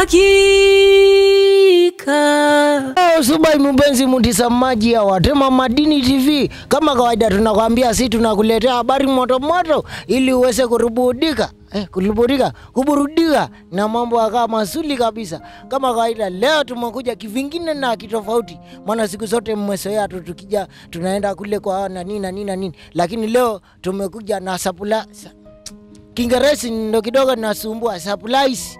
uhakika. Oh, Subai mpenzi mtazamaji ya Watema Madini TV, kama kawaida tunakwambia si tunakuletea habari moto moto ili uweze kurubudika eh, kurubudika kuburudika na mambo yakaa mazuri kabisa. Kama kawaida, leo tumekuja kivingine na kitofauti, maana siku zote mmezoea tu tukija tunaenda kule kwa na nini na nini na nini, lakini leo tumekuja na sapula sa, Kiingereza ndo kidogo nasumbua supplies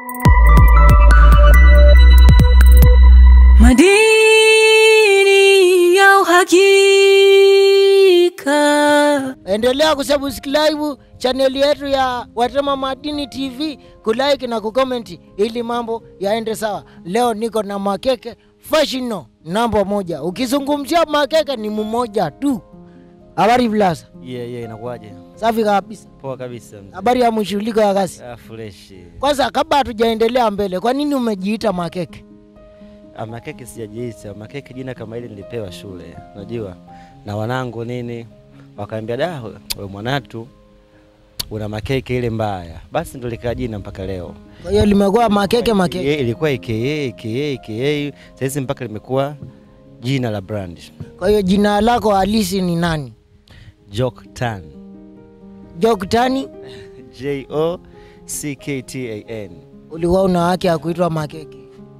Madini ya uhakika. endelea kusubscribe chaneli yetu ya Watema Madini TV, kulike na kucomment ili mambo yaende sawa. Leo niko na makeke fashino namba moja. Ukizungumzia makeke ni mmoja tu. Habari Blasa, Yeah, yeah, inakuwaje? safi kabisa. Poa kabisa. mzee. Habari ya mshughuliko ya kazi. Ah, fresh. Kwanza, kabla hatujaendelea mbele, kwa nini umejiita makeke? Ah, makeke sijajiita. Makeke jina kama hili nilipewa shule, unajua, na wanangu nini, wakaambia da, we mwanatu una makeke ile mbaya, basi ndo likaa jina mpaka leo. Kwa hiyo limekuwa makeke makeke. Ye, ilikuwa aka aka aka, sasa mpaka limekuwa jina la brand Kwa hiyo jina lako halisi ni nani? Jock Tan. Joktani, J O C K T A N. ulikuwa una haki ya kuitwa makeke.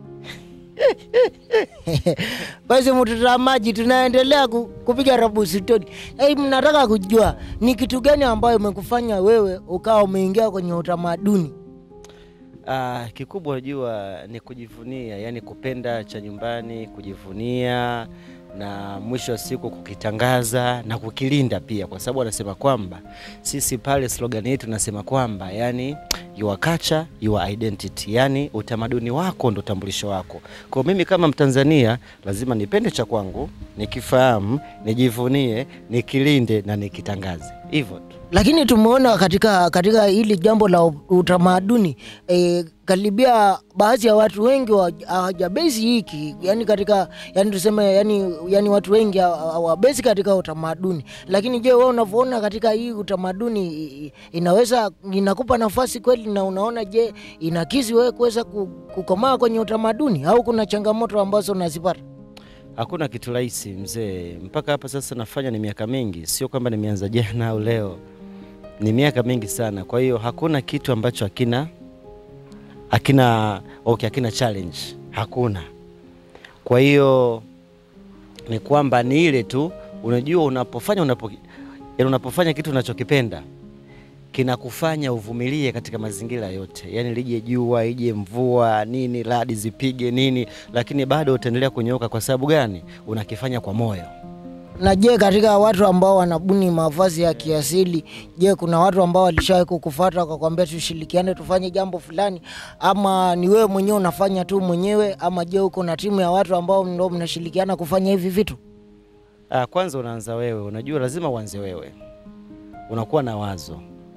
Basi mtazamaji, tunaendelea ku- kupiga rabu stori. Hey, mnataka kujua ni kitu gani ambayo imekufanya wewe ukawa umeingia kwenye utamaduni? Ah, kikubwa unajua ni kujivunia, yani kupenda cha nyumbani, kujivunia na mwisho wa siku kukitangaza na kukilinda pia, kwa sababu wanasema kwamba sisi pale slogan yetu tunasema kwamba yani your culture your identity, yani utamaduni wako ndo utambulisho wako. Kwa mimi kama Mtanzania lazima nipende cha kwangu, nikifahamu, nijivunie, nikilinde na nikitangaze, hivyo tu. Lakini tumeona katika katika hili jambo la u- utamaduni e, karibia baadhi ya watu wengi wa- hawajabezi hiki yani katika yani tuseme yani, yani watu wengi hawa- hawabezi katika utamaduni. Lakini je, wewe unavyoona katika hii utamaduni i- i- inaweza inakupa nafasi kweli, na unaona je inakisi wewe kuweza ku- kukomaa kwenye utamaduni au kuna changamoto ambazo unazipata? Hakuna kitu rahisi mzee, mpaka hapa sasa nafanya ni miaka mingi, sio kwamba nimeanza jana au leo, ni miaka mingi sana. Kwa hiyo hakuna kitu ambacho hakina hakina okay, hakina challenge, hakuna. Kwa hiyo ni kwamba ni ile tu, unajua unapofanya unapo, yaani unapofanya kitu unachokipenda kinakufanya uvumilie katika mazingira yote, yaani lije jua ije mvua nini, radi zipige nini, lakini bado utaendelea kunyooka. Kwa sababu gani? Unakifanya kwa moyo. Na je, katika watu ambao wanabuni mavazi ya kiasili, je, kuna watu ambao walishawahi kukufuata wakakwambia tushirikiane tufanye jambo fulani, ama ni wewe mwenyewe unafanya tu mwenyewe, ama je uko na timu ya watu ambao ndo mnashirikiana kufanya hivi vitu? Ah, kwanza unaanza wewe, unajua lazima uanze wewe, unakuwa na wazo.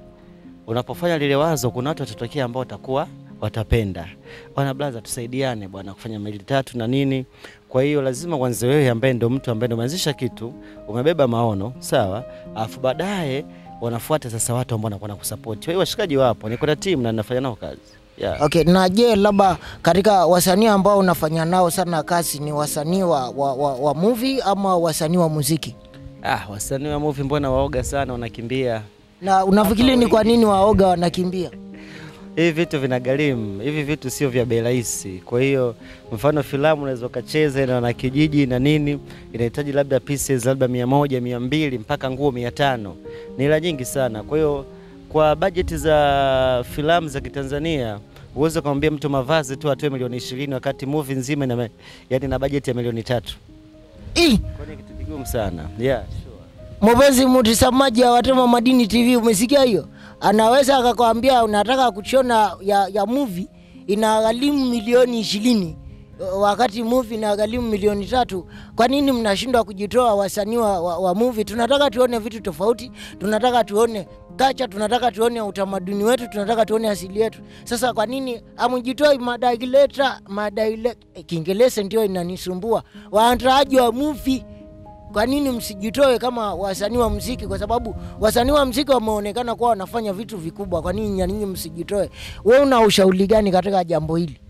Unapofanya lile wazo, kuna watu watatokea ambao watakuwa watapenda, bwana blaza, tusaidiane bwana kufanya mili tatu na nini. Kwa hiyo lazima uanze wewe, ambaye ndo mtu ambaye ndo umeanzisha kitu, umebeba maono sawa, alafu baadaye wanafuata sasa watu ambao wanakuwa na kusupport. Kwa hiyo washikaji wapo, niko na timu na ninafanya nao kazi yeah. Okay, na je labda katika wasanii ambao unafanya nao sana kazi ni wasanii wa, wa, wa, wa movie ama wasanii wa muziki? Ah, wasanii wa movie mbona waoga sana, wanakimbia Na unafikiri ni kwa nini waoga wanakimbia? hivi vitu vinagharimu, hivi vitu sio vya bei rahisi. Kwa hiyo mfano filamu unaweza ukacheza na wanakijiji na nini, inahitaji labda pieces labda mia moja mia mbili mpaka nguo mia tano ni hela nyingi sana. Kwa hiyo kwa bajeti za filamu za Kitanzania uweze kumwambia mtu mavazi tu atoe milioni ishirini wakati movie nzima ina, yani na bajeti ya milioni tatu. Ih, Kwa hiyo ni kitu kigumu sana yeah, sure. Mpenzi mtazamaji wa Watema Madini TV, umesikia hiyo? Anaweza akakwambia unataka kuchona ya, ya movie inagharimu milioni ishirini wakati movie inagharimu milioni tatu. Kwa nini mnashindwa kujitoa wasanii wa, wa, wa movie? Tunataka tuone vitu tofauti, tunataka tuone kacha, tunataka tuone utamaduni wetu, tunataka tuone asili yetu. Sasa kwa nini amjitoi madaileta madaile, Kiingereza ndio inanisumbua, waandaaji wa movie kwa nini msijitoe kama wasanii wa mziki? Kwa sababu wasanii wa mziki wameonekana kuwa wanafanya vitu vikubwa. Kwa nini na ninyi msijitoe? Wewe una ushauri gani katika jambo hili?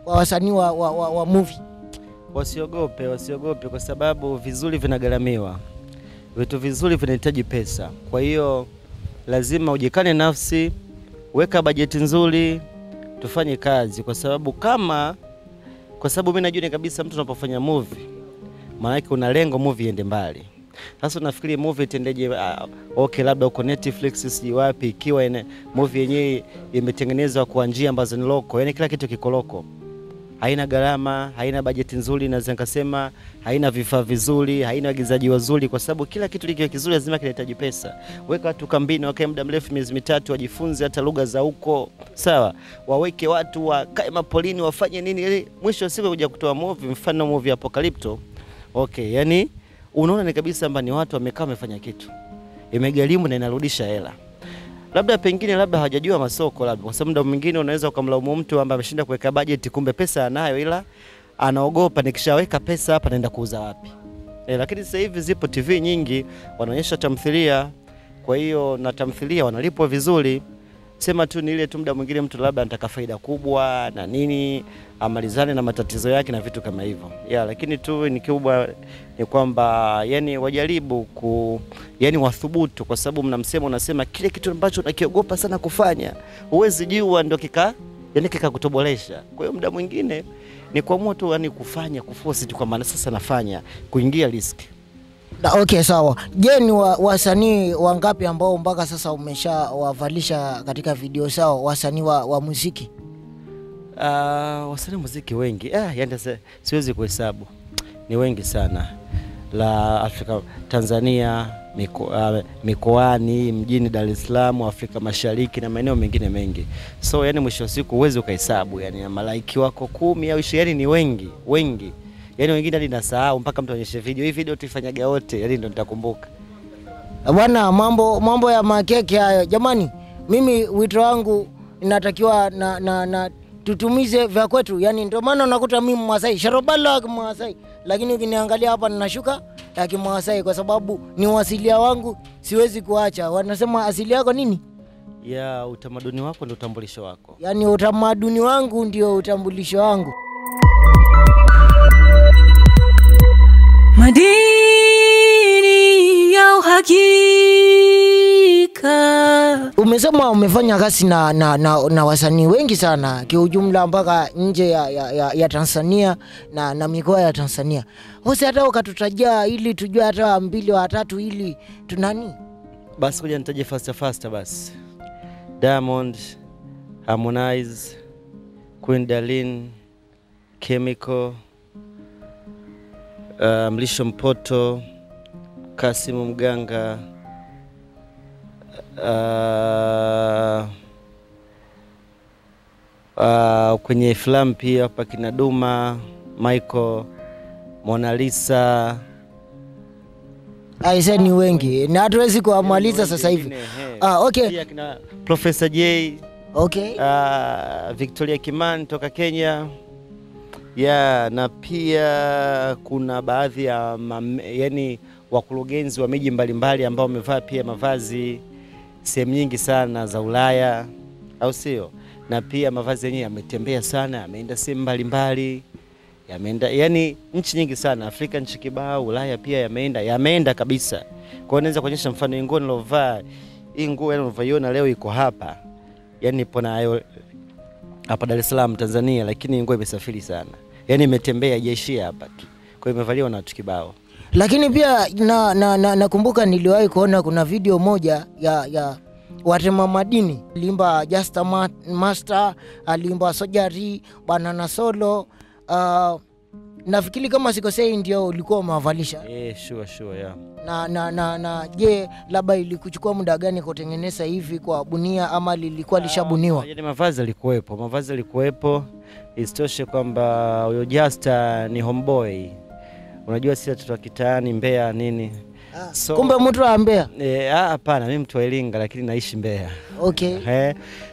kwa wasanii wa, wa, wa, wa movie? Wasiogope, wasiogope kwa sababu vizuri vinagharamiwa, vitu vizuri vinahitaji pesa. Kwa hiyo lazima ujikane nafsi, weka bajeti nzuri, tufanye kazi, kwa sababu kama, kwa sababu mimi najua ni kabisa mtu unapofanya movie, maanake una lengo movie iende mbali. Sasa unafikiri movie itendeje? Uh, okay, labda uko Netflix sijui wapi, ikiwa ine, movie yenyewe imetengenezwa kwa njia ambazo ni loko, yani kila kitu kiko loko haina gharama, haina bajeti nzuri, naweza nikasema haina vifaa vizuri, haina waigizaji wazuri, kwa sababu kila kitu likiwa kizuri lazima kinahitaji pesa. Weka watu kambini, wakae muda mrefu, miezi mitatu, wajifunze hata lugha za huko, sawa. Waweke watu wakae mapolini, wafanye nini, ili mwisho wa siku kuja kutoa movie, mfano movie Apocalypto. Okay, yani unaona ni kabisa kwamba ni watu wamekaa wamefanya kitu, imegharimu na inarudisha hela labda pengine labda hawajajua masoko, labda kwa sababu muda mwingine unaweza ukamlaumu mtu kwamba ameshinda kuweka bajeti, kumbe pesa anayo, ila anaogopa nikishaweka pesa hapa naenda kuuza wapi? E, lakini sasa hivi zipo TV nyingi wanaonyesha tamthilia, kwa hiyo na tamthilia wanalipwa vizuri. Sema tu ni ile tu, muda mwingine mtu labda anataka faida kubwa na nini, amalizane na matatizo yake na vitu kama hivyo ya, lakini tu ni kubwa ni kwamba yani wajaribu ku yani wathubutu, kwa sababu mna msemo unasema kile kitu ambacho unakiogopa sana kufanya huwezi jua ndio kika yani kikakutobolesha. Kwa hiyo muda mwingine ni kuamua tu yani kufanya kuforce tu, kwa maana sasa nafanya kuingia riski. Na, okay sawa. Je, ni wa- wasanii wangapi ambao mpaka sasa umeshawavalisha katika video zao wasanii wa, wa muziki? Uh, wasanii muziki wengi ah, yani sasa siwezi kuhesabu, ni wengi sana la Afrika, Tanzania, miko, uh, mikoani, mjini Dar es Salaam, Afrika Mashariki na maeneo mengine mengi. So yani mwisho wa siku huwezi ukahesabu, yani malaiki wako kumi au ishirini, yani ni wengi wengi, yani wengine hadi nasahau mpaka mtu aonyeshe video, hii video tuifanyaga wote, yani ndo nitakumbuka. Bwana, mambo mambo ya makeke hayo jamani, mimi wito wangu inatakiwa na, na, na tutumize vya kwetu, yani ndio maana unakuta mimi Mmasai sharobala wa Kimasai, lakini ukiniangalia hapa ninashuka ya Kimasai kwa sababu ni wasilia wangu, siwezi kuacha. Wanasema asili yako nini? Ya utamaduni wako ndio utambulisho wako. Yani utamaduni wangu ndio utambulisho wangu. Madini ya uhakika. Umesema umefanya kazi na, na, na, na wasanii wengi sana kiujumla mpaka nje ya, ya, ya, ya Tanzania na, na mikoa ya Tanzania. Ose hata ukatutajia ili tujue hata mbili watatu ili tunani Basi kuja nitaje faster faster basi. Diamond, Harmonize, Queen Darlene, Chemical, uh, Mlisho Mpoto, Kasimu Mganga, uh, uh, kwenye filamu pia hapa kina Duma, Michael, Mona Lisa aise, ni wengi na hatuwezi kuwamaliza sasa hivi. Ah, okay. Pia kina Professor J, Okay. uh, Victoria Kimani toka Kenya ya na pia kuna baadhi ya mame, yani wakurugenzi wa miji mbalimbali ambao wamevaa pia mavazi sehemu nyingi sana za Ulaya, au sio? Na pia mavazi yenyewe yametembea sana, yameenda sehemu mbalimbali, yameenda yani nchi nyingi sana, Afrika nchi kibao, Ulaya pia yameenda, yameenda kabisa. Kwa hiyo naweza kuonyesha mfano hii nguo nilovaa, hii nguo yani unavyoiona leo iko hapa, yani ipo nayo hapa Dar es Salaam Tanzania, lakini nguo imesafiri sana, yani imetembea, haijaishia hapa tu. Kwa hiyo imevaliwa na watu kibao. Lakini pia na, na, na, nakumbuka niliwahi kuona kuna video moja ya, ya watema madini alimba Just a Ma- Master, alimba Sojari, Banana Solo. Uh, nafikiri kama sikosei ndio ulikuwa umewavalisha Eh, sure sure, yeah. na, na, na, na je, labda ilikuchukua muda gani kutengeneza hivi kwa bunia ama lilikuwa lishabuniwa? Yani mavazi alikuwepo, mavazi alikuwepo. Isitoshe kwamba huyo Justa ni homeboy, unajua sisi watoto wa kitaani Mbeya nini. So- Kumbe mtu wa Mbeya. Eh, ah, hapana, mimi mtu wa Iringa lakini naishi Mbeya. Okay. Eh,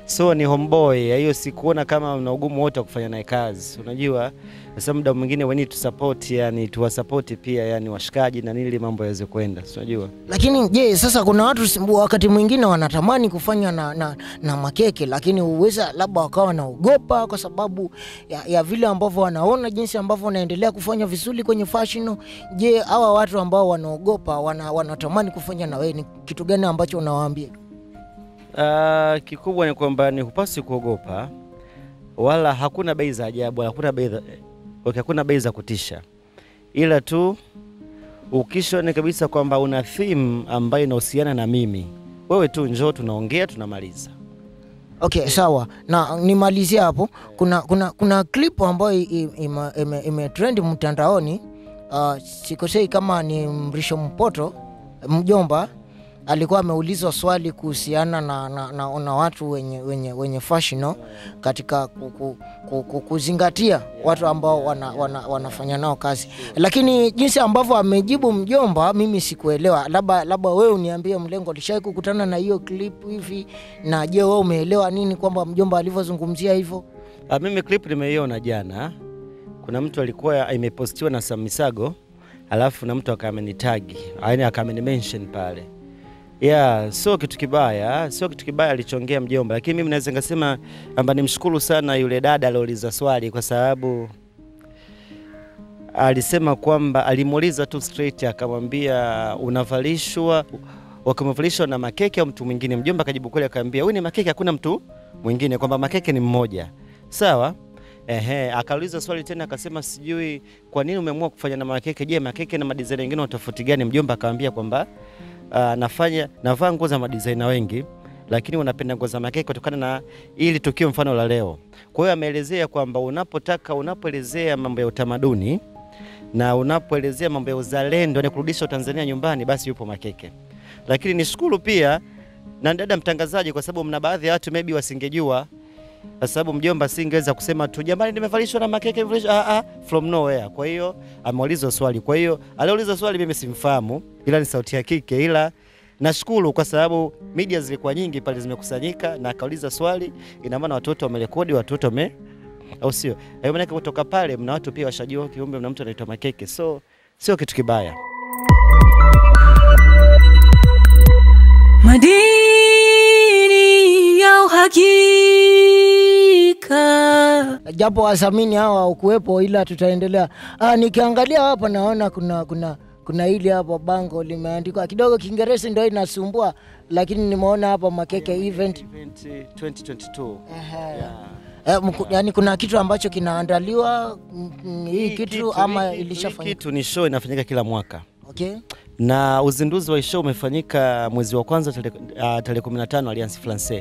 so ni homeboy. Hiyo sikuona kama una ugumu wote wa kufanya naye kazi, unajua sasa muda mwingine we need to support, yani tuwasapoti pia, yani washikaji na nili mambo yaweze kwenda, si unajua Lakini je, sasa kuna watu si- wakati mwingine wanatamani kufanya na, na, na makeke, lakini uweza labda wakawa wanaogopa kwa sababu ya, ya vile ambavyo wanaona jinsi ambavyo wanaendelea kufanya vizuri kwenye fashion. Je, hawa watu ambao wanaogopa wana, wanatamani kufanya na wewe, ni kitu gani ambacho unawaambia? Uh, kikubwa ni kwamba ni hupasi kuogopa, wala hakuna bei za ajabu, wala hakuna bei za okay, hakuna bei za kutisha, ila tu ukishone kabisa kwamba una theme ambayo inahusiana na mimi, wewe tu njoo, tunaongea, tunamaliza. Okay, sawa na nimalizie hapo. Kuna, kuna, kuna clip ambayo i- i- ime- ime- imetrend mtandaoni. Uh, sikosei kama ni Mrisho Mpoto mjomba alikuwa ameulizwa swali kuhusiana na, na, na, na watu wenye, wenye, wenye fashion no? katika ku, ku, ku, ku, kuzingatia watu ambao wana, wana, wanafanya nao kazi, lakini jinsi ambavyo amejibu mjomba mimi sikuelewa. Labda labda wewe uniambie, Mlengo, ulishawai kukutana na hiyo clip hivi, na je, wewe umeelewa nini kwamba mjomba alivyozungumzia hivyo? Uh, mimi clip nimeiona jana, kuna mtu alikuwa imepostiwa na Sam Misago, alafu na mtu akamenitagi, yaani akamenimention pale Yeah, sio kitu kibaya, sio kitu kibaya alichongea mjomba, lakini mimi naweza nikasema kwamba nimshukuru sana yule dada aliouliza swali, kwa sababu alisema kwamba alimuuliza tu straight, akamwambia unavalishwa, wakimevalishwa na makeke au mtu mwingine. Mjomba akajibu kweli, akamwambia huyu ni makeke, hakuna mtu mwingine, kwamba makeke ni mmoja. Sawa. Ehe, akauliza swali tena akasema sijui kwa nini umeamua kufanya na makeke. Je, makeke na madizaina wengine wana tofauti gani? Mjomba akamwambia kwamba uh, nafanya navaa nguo za madizaina wengi lakini wanapenda nguo za makeke kutokana na ili tukio mfano la leo. Kwa hiyo ameelezea kwamba unapotaka unapoelezea mambo ya utamaduni na unapoelezea mambo ya uzalendo ni kurudisha Tanzania nyumbani, basi yupo makeke. Lakini nishukuru pia na dada mtangazaji, kwa sababu mna baadhi ya watu maybe wasingejua kwa sababu mjomba singeweza kusema tu jamani, nimevalishwa na makeke nimevalishwa, ah, ah, from nowhere. Kwa hiyo ameulizwa swali, kwa hiyo aliuliza swali, mimi simfahamu, ila ni sauti ya kike, ila nashukuru kwa sababu media zilikuwa nyingi pale zimekusanyika, na akauliza swali, ina maana watoto wamerekodi, watoto wame au sio? Hayo maana kutoka pale mna watu pia washajua kiumbe, mna mtu anaitwa makeke, so sio kitu kibaya. madini ya uhakika. japo wasamini hawa ukuwepo, ila tutaendelea. Ah, nikiangalia hapa naona kuna kuna kuna hili hapa bango limeandikwa kidogo Kiingereza ndio inasumbua, lakini nimeona hapa makeke event Event 2022. Ehe. Yeah. Eh, mku, yani kuna kitu ambacho kinaandaliwa mm, mm, hii kitu ama hii kitu- hii ilishafanyika? kitu ni show inafanyika kila mwaka Okay. na uzinduzi wa show umefanyika mwezi wa kwanza tarehe uh, tarehe 15 Alliance Francaise.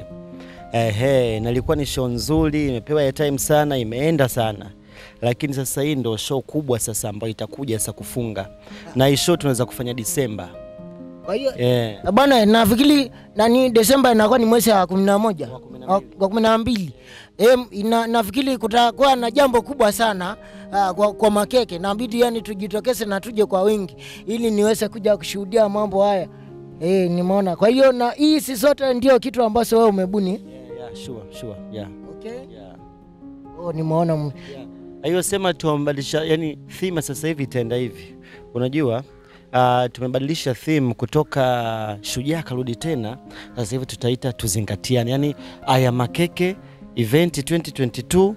Ehe, na ilikuwa ni show nzuri, imepewa airtime sana, imeenda sana. Lakini sasa hii ndo show kubwa sasa ambayo itakuja sasa kufunga. Na hii show tunaweza kufanya Disemba. Kwa hiyo Eh. Eh, Bwana, nafikiri nani Desemba inakuwa ni mwezi wa kumi na moja Wa kumi na wa wa kumi na mbili. Em, ina, nafikiri kutakuwa na jambo kubwa sana uh, kwa, kwa makeke. Nabidi yani tujitokeze na tuje kwa wingi ili niweze kuja kushuhudia mambo haya. Eh, nimeona. Kwa hiyo na hii si zote ndio kitu ambacho wewe umebuni. Yeah, yeah, sure, sure. Yeah. Okay. Yeah. Oh, nimeona m- Yeah. Hiyo sema tumebadilisha, yani theme sasa hivi itaenda hivi. Unajua uh, tumebadilisha theme kutoka shujaa karudi tena, sasa hivi tutaita tuzingatiane, yani aya makeke event 2022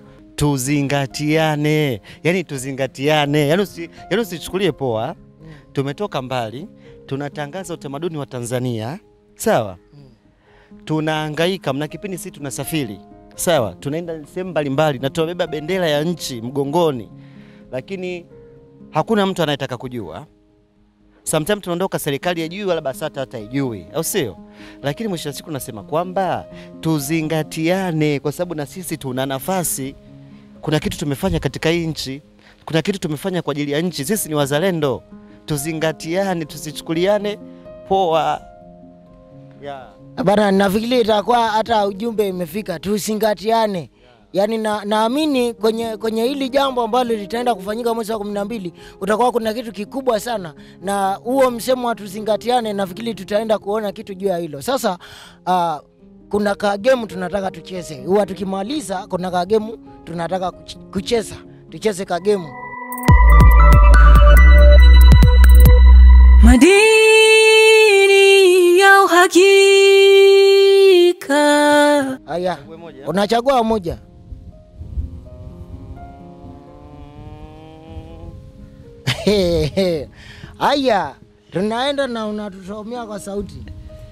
tuzingatiane, yani tuzingatiane, yani usi, yani usichukulie poa. Tumetoka mbali, tunatangaza utamaduni wa Tanzania, sawa tunahangaika, mna kipindi sisi tunasafiri sawa, tunaenda sehemu mbalimbali na tunabeba bendera ya nchi mgongoni, lakini hakuna mtu anayetaka kujua. Sometimes tunaondoka serikali ijui wala BASATA hata ijui, au sio? Lakini mwisho wa siku nasema kwamba tuzingatiane, kwa sababu na sisi tuna nafasi. Kuna kitu tumefanya katika hii nchi, kuna kitu tumefanya kwa ajili ya nchi. Sisi ni wazalendo, tuzingatiane, tusichukuliane poa yeah. Bana, nafikiri itakuwa hata ujumbe imefika, tusingatiane. Yaani na, naamini kwenye, kwenye hili jambo ambalo litaenda kufanyika mwezi wa kumi na mbili utakuwa kuna kitu kikubwa sana, na huo msemo wa tuzingatiane, nafikiri tutaenda kuona kitu juu ya hilo. Sasa uh, kuna kagemu tunataka tucheze. Huwa tukimaliza kuna kagemu tunataka kuch- kucheza, tucheze kagemu. Madini ya uhakika. Haya, unachagua moja. Haya, tunaenda na unatusomea kwa sauti.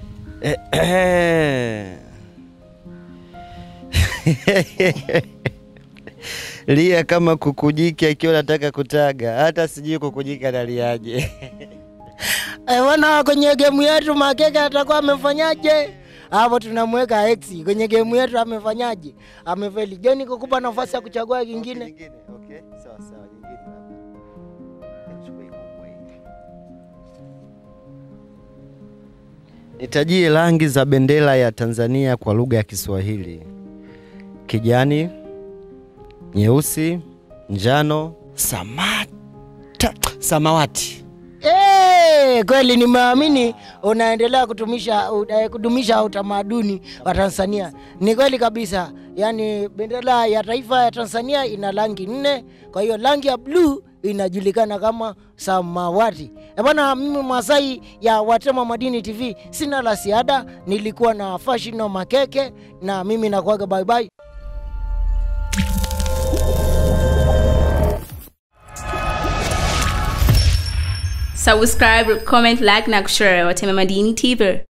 lia kama kukujiki akiwa nataka kutaga, hata sijui kukujiki analiaje. Eh, Bwana, kwenye gemu yetu Makeke atakuwa amefanyaje? Hapo tunamweka X kwenye gemu yetu, amefanyaje? Amefeli. Je, niko kupa nafasi ya kuchagua kingine? Okay, sawa sawa, nyingine hapa. Nichukue kubwa hii. Nitajie rangi za bendera ya Tanzania kwa lugha ya Kiswahili: kijani, nyeusi, njano, samata, samawati. Eh, kweli nimeamini unaendelea kutumisha u- eh, kudumisha utamaduni wa Tanzania. Ni kweli kabisa, yaani bendera ya taifa ya Tanzania ina rangi nne, kwa hiyo rangi ya bluu inajulikana kama samawati. Eh bwana, mimi Masai ya Watema Madini TV sina la ziada, nilikuwa na Fashino Makeke na mimi nakuaga bye bye. subscribe comment like na kushare watema madini tv